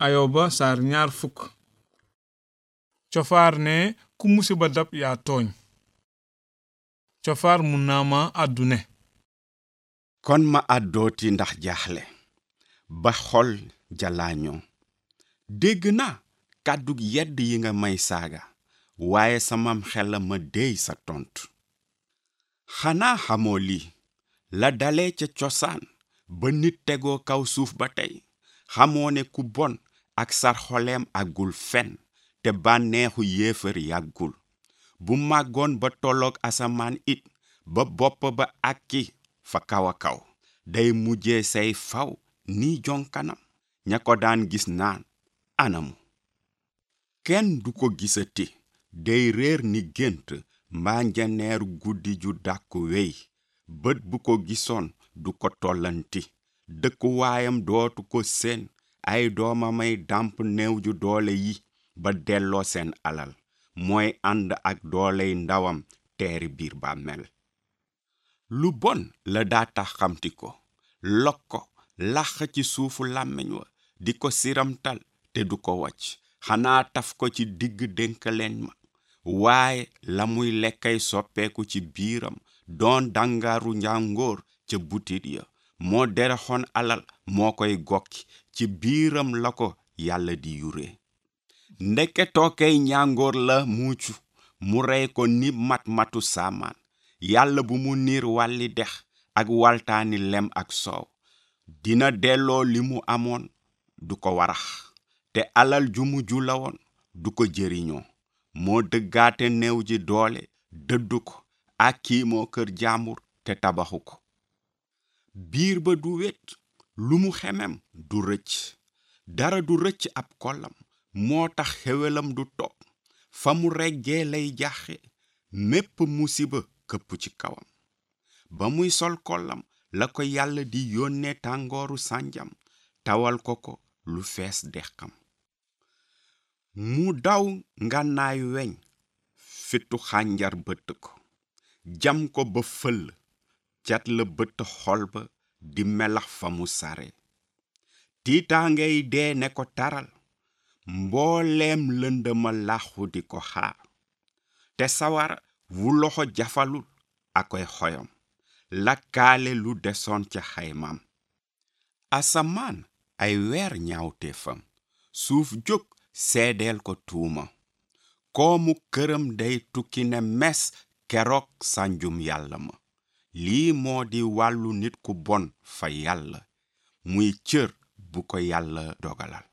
ayoba saar ñaar fukk cofaar ne ku musiba dab yaa tooñ cofaar mun naa ma àddu ne kon ma àddooti ndax jaaxle ba xol jalaañoo dégg naa kàddug yedd yi nga may saaga waaye samam xel ma déy sa tontu xanaa xamoo lii la dale ca cosaan ba nit tegoo kaw suuf ba tey xamoo ne ku bon ak sar xoleem àggul fen te bànneexu yéefar yàggul bu màggoon ba tolloog asamaan it ba bopp ba àkki fa kaw a kaw day mujjee say faw ni jonkanam ña ko daan gis naan anamu kenn du ko gisati day réer ni gént mbaa njaneeru guddi ju dàkku wey bët bu ko gisoon du ko tollanti dëkkuwaayam dootu ko seen ay doomamay dàmp néew ju doole yi ba delloo seen alal mooy ànd ak dooley ndawam teeri biir bàmmeel lu bon la daa tax xamti ko lok ko lax ci suufu làmmiñ wa di ko siramtal te du ko wacc xanaa taf ko ci digg dénkaleen ma waaye la muy lekkay soppeeku ci biiram doon dàngaaru njàngoor ca butit ya moo derexoon alal moo koy gokki ci biiram la ko yàlla di yure ndeke tookey njàngoor la muucu mu rey ko ni mat-matu saamaan yàlla bu mu niir wàlli dex ak waltaani lem ak soow dina delloo li mu amoon du ko warax te alal ju mu jula woon du ko jëriñoo moo dëggaate néew ji doole dëddu ko ak kii moo kër jaambur te tabaxu ko biir ba du wet lu mu xemem du rëcc dara du rëcc ab kollam moo tax xewelam du toog fa mu reggee lay jaxe mépp musiba këpp ci kawam ba muy sol kollam la ko yàlla di yónnee tàngooru sànjam tawal ko ko lu fees dexam mu daw ngànnaay weñ fitu xànjar bëtt ko jam ko ba fëll cat la bëtt xol ba di melax fa mu sare tiitaangay dee ne ko taral mbooleem lëndëma làxu di ko xaar te sawara wu loxo jafalul akoy xoyom lakkaale lu desoon ca xaymaam asamaan ay weer ñaawteefam suuf jóg seedeel ko tuuma koomu këram day tukki ne mes keroog sànjum yàlla ma lii moo di wàllu nit ku bon fa yàlla muy cër bu ko yàlla dogalal